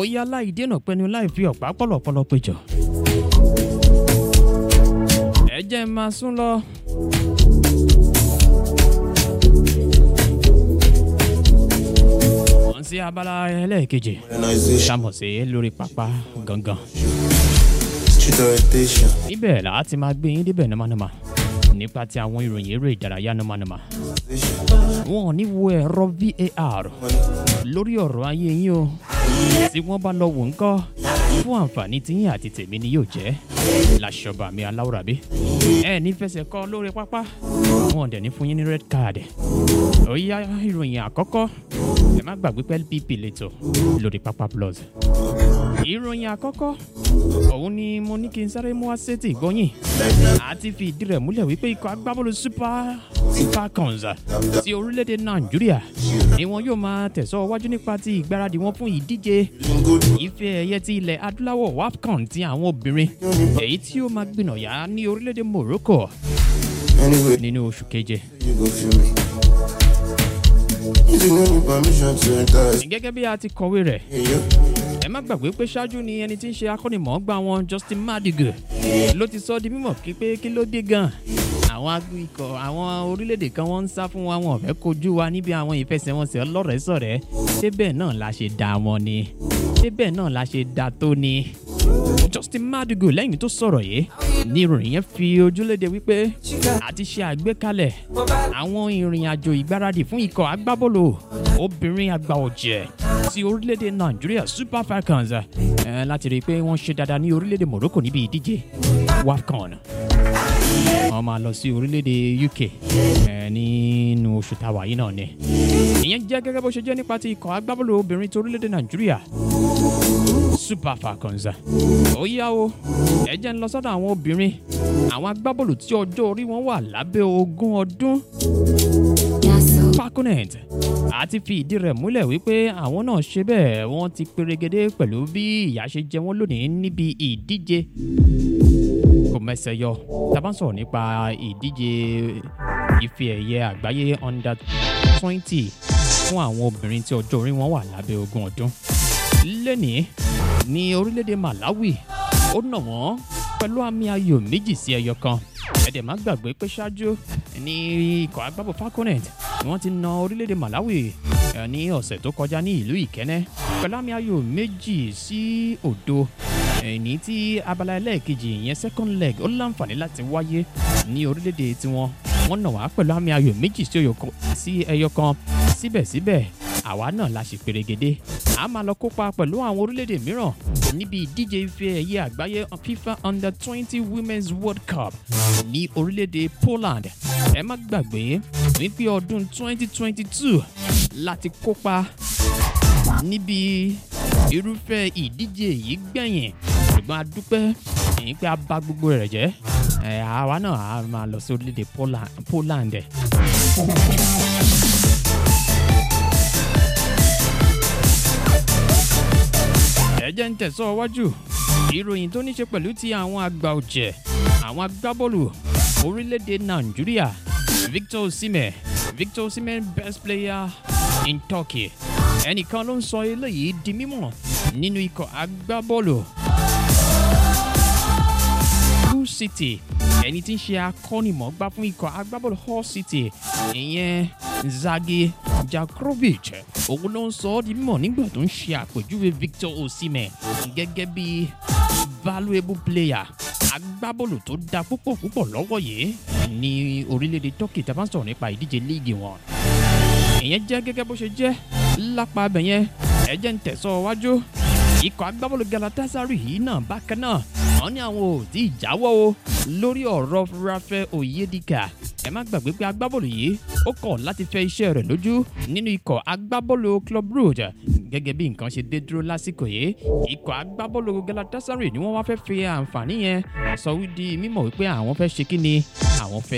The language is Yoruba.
yá láì dènà pẹnu láì fi ọ̀pá pọ̀lọ̀pọ̀lọ̀ péjọ. ẹ jẹ́ n máa sún lọ. wọ́n sí abala ẹlẹ́ẹ̀kejì Modernization, sámọ̀ sí lórí pápá gangan. street orientation, níbẹ̀ là á ti máa gbé yín débẹ̀ nàmánàmá nípa ti àwọn ìròyìn eré ìdárayá nàmánàmá. wọn ò ní wo ẹ̀rọ var lórí ọ̀rọ̀ ayé yín o tí wọ́n bá lọ wò ń kọ́ fún àǹfààní tiyín àti tèmi ni yóò jẹ́ láṣọba mi aláwòrábí ẹ ní fẹsẹ̀ kọ́ lórí pápá wọn ò dẹ̀ ní fún yín ní red card ó yá ìròyìn àkọ́kọ́ ẹ má gbàgbé pé lpp lẹ́tọ̀ lórí pápá plus ìròyìn àkọ́kọ́ òun ni mo ní kí n sáré mú wá sétí ìgbọ́yìn àti fi ìdí rẹ̀ múlẹ̀ wípé ikọ̀ agbábọ́ọ̀lù super falcons ti orílẹ̀-èdè nàìjíríà ni wọn yóò máa tẹ̀sọ́ wájú nípa ti ìgbáradì wọn fún ìdíje ife ẹ̀yẹ ti ilẹ̀ adúláwọ̀ wafcon ti àwọn obìnrin èyí tí ó máa gbìnàyà ní orílẹ̀-èdè morocco anyway, nínú oṣù keje. you go feel me. You don't need permission to enter. gẹ́gẹ́ bí a ti kọ̀wé rẹ̀ Hey, yo. ẹ má gbàgbé pé ṣáájú ni ẹni tí ń ṣe akọ́nimọ̀ọ́gbà wọn justin madigo ló ti sọ di mímọ̀ kí pé kí ló dé gan àwọn ag- ikọ̀ àwọn orílẹ̀-èdè kan wọ́n ń sá fún wa wọn ò fẹ́ kojú wa níbi àwọn ìfẹsẹ̀wọnsẹ̀ ọlọ́rẹ̀ẹ́sọ̀rẹ́ débẹ̀ náà la ṣe dá wọn ni débẹ̀ náà la ṣe dá tó ni justin madigo lẹ́yìn tó sọ̀rọ̀ yìí ní ìròyìn yẹn fi ojúléde wípé àti ṣe àgbékalẹ̀ àwọn ìrìn àjò ìgbáradì fún ikọ̀ agbábọ́ọ̀lù obìnrin àgbà ọ̀jẹ̀ ti orílẹ̀-èdè nàìjíríà super falcons eh, láti rí i pé wọ́n ṣe dáadáa ní orílẹ̀-èdè morocco níbi ìdíje wafcon wọ́n máa lọ sí orílẹ̀-èdè uk eh, nínú oṣù táwa yìí náà ni ìyẹn jẹ́ gẹ́gẹ́ bó ṣe jẹ́ nípa ti ikọ̀ agbábọ́ọ̀lù obìnrin ti orílẹ̀-èdè nàìjíríà super falcons ó yá o ẹ jẹ́ ń lọ sọ́dọ̀ àwọn obìnrin àwọn agbábọ́ọ̀lù tí ọjọ́ orí wọn wà lábẹ́ ogún ọdún falconet àti fi ìdí rẹ̀ múlẹ̀ wípé àwọn náà ṣe bẹ́ẹ̀ wọ́n ti perégedé pẹ̀lú bí ìyá ṣe jẹ wọ́n lónìí níbi ìdíje kò mẹsẹ̀ yọ tábà ń sọ̀rọ̀ nípa ìdíje ife ẹ̀yẹ àgbáyé under twenty fún àwọn obìnrin tí ọjọ́ orí wọn wà lábẹ́ ogún ọdún lẹ́nìí ní orílẹ̀-èdè malawi ó nà wọ́n pẹ̀lú àmì ayò méjì sí ẹyọ kan ẹ̀dẹ̀ má gbàgbé pé ṣáájú ní ikọ̀ agbábọ̀ falconet ni wọ́n ti na orílẹ̀-èdè malawi eh, ní ọ̀sẹ̀ tó kọjá ní ìlú ìkẹ́nẹ́ pẹ̀lú àmì ayò méjì sí òdo ẹni tí abala ẹlẹ́ẹ̀kejì ìyẹn second leg ó láǹfààní láti wáyé ní orílẹ̀-èdè tiwọn wọ́n nà wá pẹ̀lú àmì ayò méjì sí ẹyọ kan- sí ẹyọ kan síbẹ̀síbẹ̀ àwa náà la ṣe perégedé a máa lọ kópa pẹ̀lú àwọn orílẹ̀-èdè mìíràn níbi ìdíje ife ẹ̀yẹ àgbáyé fifa under twenty women's world cup ní orílẹ̀-èdè poland ẹ má gbàgbé wípé ọdún twenty twenty two láti kópa níbi irúfẹ́ ìdíje yìí gbẹ̀yìn ṣùgbọ́n a dúpẹ́ èyí pé a bá gbogbo rẹ̀ jẹ́ ẹ̀ àwa náà a máa lọ sí orílẹ̀-èdè Poland- poland. ẹ jẹ́ ń tẹ̀sọ́ wájú ìròyìn tó ní ṣe pẹ̀lú ti àwọn àgbà ọ̀jẹ̀ àwọn agbábọ́ọ̀lù orílẹ̀-èdè nàìjíríà victor osimhen victor osimhen best player in turkey ẹnìkan ló ń sọ eléyìí di mímọ̀ nínú ikọ̀ agbábọ́ọ̀lù hull city ẹni tí ń ṣe akọ́nimọ̀ọ́gbá fún ikọ̀ agbábọ́ọ̀lù hull city ìyẹn zagi jakrovic òun ló ń sọ ọ́ di mímọ̀ nígbà tó ń ṣe àpèjúwe victor osimhen gẹ́gẹ́ bí valuable player agbábọ́ọ̀lù tó da púpọ̀ púpọ̀ lọ́wọ́ yìí ní orílẹ̀-èdè turkey tá a bá ń sọ̀rọ̀ nípa ìdíje líìgì wọn ìyẹn jẹ́ gẹ́gẹ́ bó ṣe jẹ́ lápá abẹ yẹn ẹ jẹ́ ń tẹ̀sọ́ wájú ikọ̀ agbábọ́ọ̀lù galatasaray yìí náà bákan náà wọ́n ní àwọn ò tí ì jáwọ́ o lórí ọ̀rọ̀ rafael oyedika ẹ má gbàgbé pé agbábọ́ọ̀lù yìí ó kọ̀ láti fẹ́ iṣẹ́ rẹ̀ lójú nínú ikọ̀ agbábọ́ọ̀lù club brugge gẹ́gẹ́ bí nǹkan ṣe dé dúró lásìkò yìí ikọ̀ agbábọ́ọ̀lù galatasaray ni wọ́n wá fẹ́ fi àǹfààní yẹn sọ wí di mímọ̀ wípé àwọn fẹ́ ṣe kí ni àwọn fẹ́